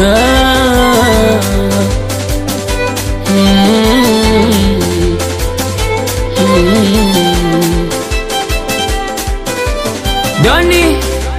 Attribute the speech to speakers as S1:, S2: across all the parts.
S1: Ah. Mm. Mm. Doni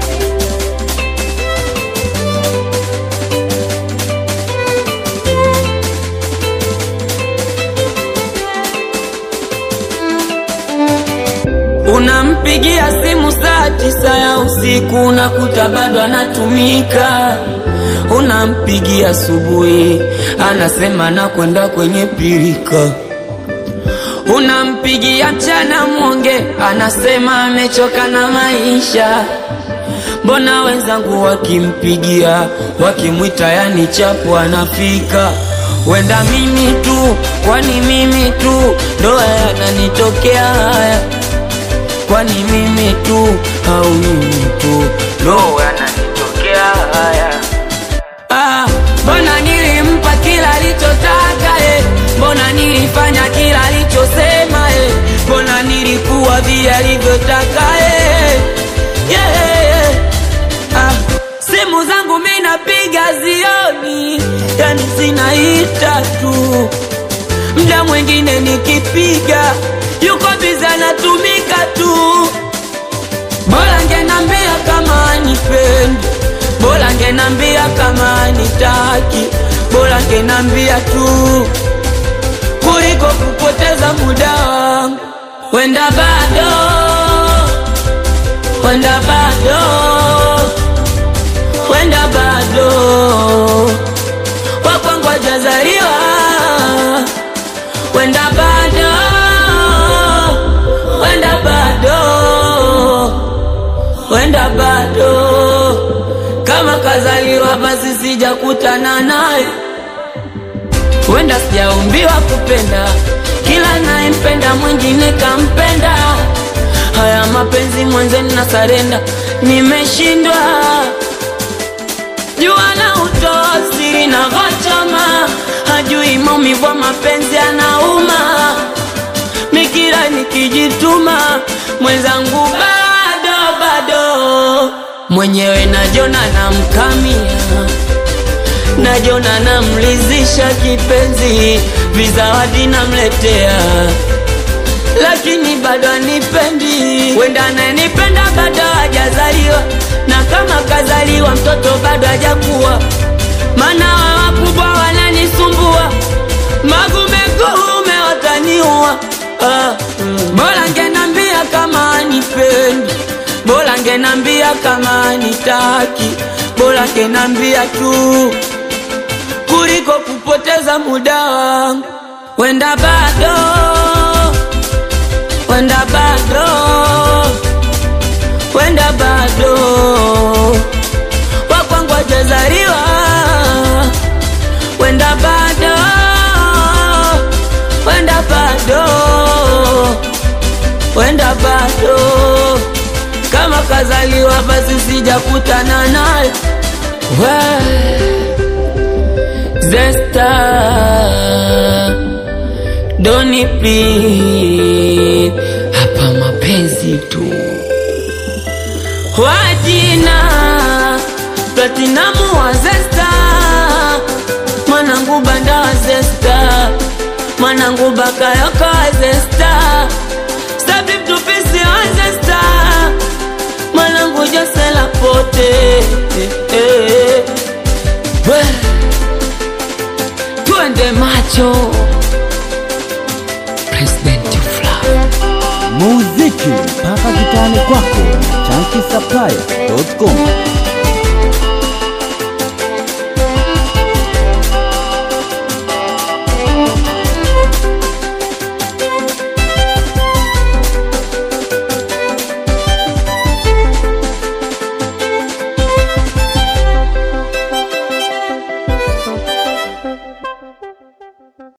S1: Unampigia simu saa tisa ya usiku unakuta bado anatumika. Unampigia asubuhi anasema nakwenda kwenye pirika. Unampigia mchana mwonge anasema amechoka na maisha. Mbona wenzangu wakimpigia wakimwita yani chapu anafika. Wenda mimi tu, kwani mimi tu ndo yananitokea haya kwani mimi tu au mimi tu ndo yananitokea haya? Ah, mbona nilimpa kila alichotaka eh? Mbona nilifanya kila alichosema eh? Mbona nilikuwa vile alivyotaka eh? yeah, yeah. Ah, simu zangu mi napiga zioni, yani zinaita tu mda mwingine nikipiga yuko biza natumika tu. Bora ngenambia kama anipendi, bora ngenambia kama anitaki, bora ngenambia tu kuliko kupoteza muda wangu. Wenda bado, wenda bado, wenda bado wakwangu hajazaliwa wenda bado, wenda bado, wenda bado, kama kazaliwa basi sijakutana naye, wenda sijaumbiwa kupenda, kila nayempenda mwingine kampenda. Haya mapenzi mwenzeni na sarenda, nimeshindwa jua na utoa siri na ghachama, hajui maumivu ya mapenzi anauma. Mikira nikijituma mwenzangu bado bado, mwenyewe najona namkamia, najona namlizisha kipenzi, vizawadi namletea lakini bado anipendi. Wenda ananipenda bado hajazaliwa, na kama kazaliwa mtoto bado hajakuwa, maana wa wakubwa wananisumbua, magumegume wataniua. Ah, mm. Bora ngenambia kama anipendi, bora ngenambia kama anitaki, bora ngenambia tu kuliko kupoteza muda wangu. Wenda bado wenda bado, wenda bado, wakwangu hajazaliwa, wenda bado, wenda bado, wenda bado, kama kazaliwa basi sijakutana naye Zesta Doni please, hapa mapenzi tu. Wajina Platinamu wa Zesta, mwanangu banda wa Zesta, mwanangu bakayoka wa Zesta, Stabib tupisi wa Zesta, mwanangu Josela pote eh, eh. We, twende macho President Fly.
S2: muziki mpaka kitani kwako na chankisaplaya.com